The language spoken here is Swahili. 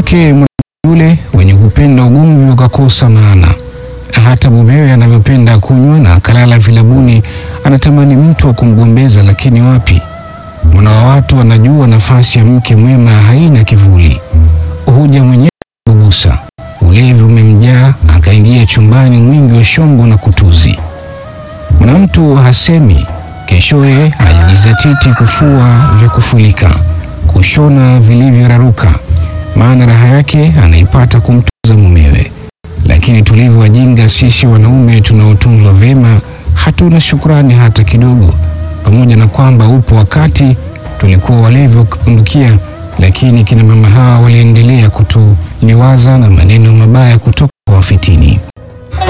wake yule wenye kupenda ugomvi ukakosa maana. Hata mumewe anavyopenda kunywa na akalala vilabuni, anatamani mtu wa kumgombeza, lakini wapi? Mwana wa watu anajua nafasi ya mke mwema haina kivuli, huja mwenyewe kugusa. Ulevi umemjaa, akaingia chumbani mwingi wa shombo na kutuzi. Mwana mtu hasemi, keshoye alijizatiti kufua vya kufulika, kushona vilivyoraruka, maana raha yake anaipata kumtunza mumewe. Lakini tulivyo wajinga sisi wanaume tunaotunzwa vyema, hatuna shukrani hata kidogo. Pamoja na kwamba upo wakati tulikuwa walevi wa kupindukia, lakini kina mama hawa waliendelea kutuliwaza na maneno mabaya kutoka kwa wafitini.